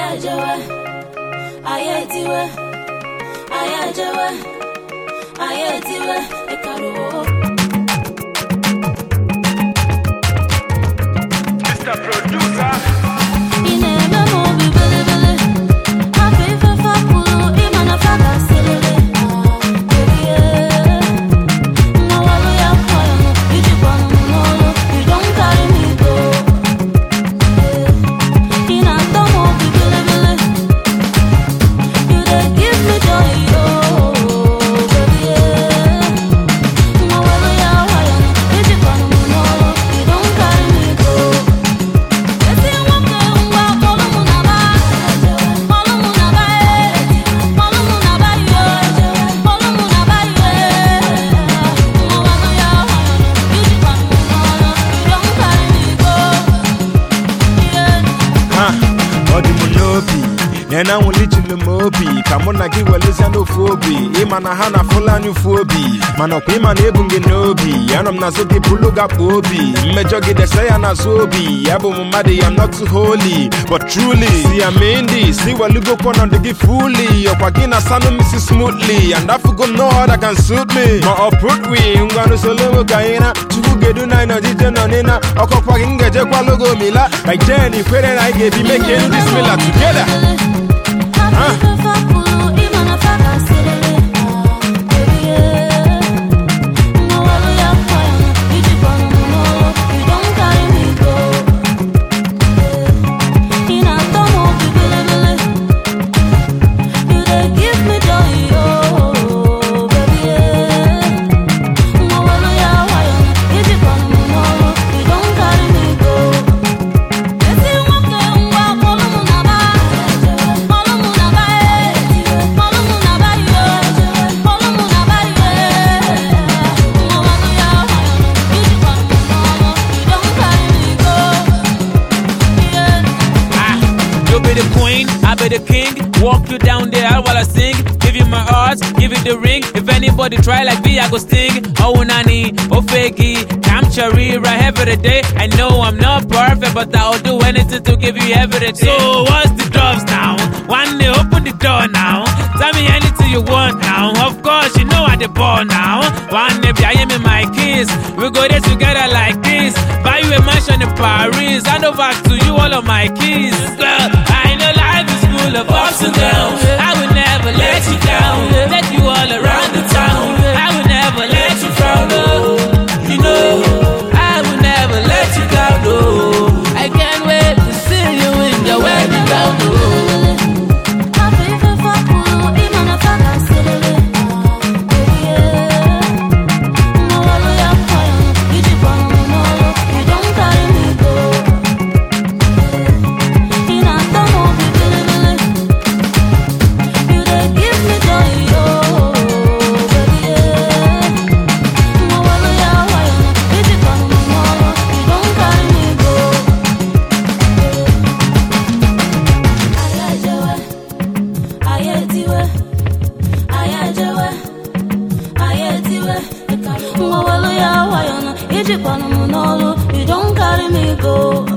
ejewe anyị etiwe anyị ejewe anyị etiwe ịkaruo Mr. Producer. ị na-eme m obi bilibili afọ ife fapụrụ ịma na fada sirili erie mmawalu ya kwọrọ ijikwanụ m n'ọrụ you don't carry me go ị na-atọ m obi bilibili you dey give me joy oh baby mmawalu ya kwọrọ ijikwanụ m n'ọrụ you don't carry me go esi nwoke ngwa kpọlụ mụ na ba kpọlụ mụ na ba kpọlụ mụ na ba yo kpọlụ mụ na ba yo mmawalu ya kwọrọ ijikwanụ m n'ọrụ you don't carry me go yeah. Ha, ọ dị m n'obi na na nwụlichiri m obi ka mụ na gị welezia n'ofu obi ịma na ha na fulani ụfu obi mana ọkwa ịma na ebu m gị n'obi anọ m n'azụ gị bụlụ gakpo obi mmejọ gị dese ya n'azụ obi ya bụ m mmadụ ya not too holy but truly si ya mee ndị si welugokwa ọnọdụ gị fully ọkwa gị na sanụ misi smoothly and afugo no other can suit me ma ọ put we ngwanụ solo ka anyị na chukwu gedu na anyị nọjije nọ n'ịna ọkọkwa gị m ga-ejekwa logo mila like jen ikwere na anyị ga-ebi make end this mila together Esi nwoke ngwa kpọlụ mụ na ba kpọlụ mụ na ba kpọlụ mụ na ba yo kpọlụ mụ na ba yo mmawalu ya ijikwa m n'ọrụ you don't carry me go yeah. Ah, you be the queen, I be the king. Walk you down the aisle while I sing. Give you my heart, give you the ring. If anybody try like me, I go sting. Oh nani, oh fakey, I'm cherry right every day. I know I'm not perfect, but I'll do anything to give you everything. So what's the drops now? One day open the door now. Tell me anything you want now. Of course, you know I the ball now. One day I am in my kiss. We go there together like this. Buy you a mansion in Paris. Hand over to you all of my keys. Girl, I know life is full of ups and downs. I will never let you down. Let you all around the town. I will never let you frown. Oh, you know, I will never let you down. Oh, I can't wait to see you in your wedding gown. Oh. Afọ ife fapụrụ ịma na fada sirili erie mmawalu ya kwọrọ ijikwanụ m n'ọrụ you don't carry me go ị na-atọ m obi bilibili you dey give me joy oh baby mmawalu ya kwọrọ ijikwanụ m n'ọrụ you don't carry me go ayajewe ayetiwe ayajewe ayetiwe mmawalu ya wayọnụ ijikwanụ m n'ọrụ you don't carry me go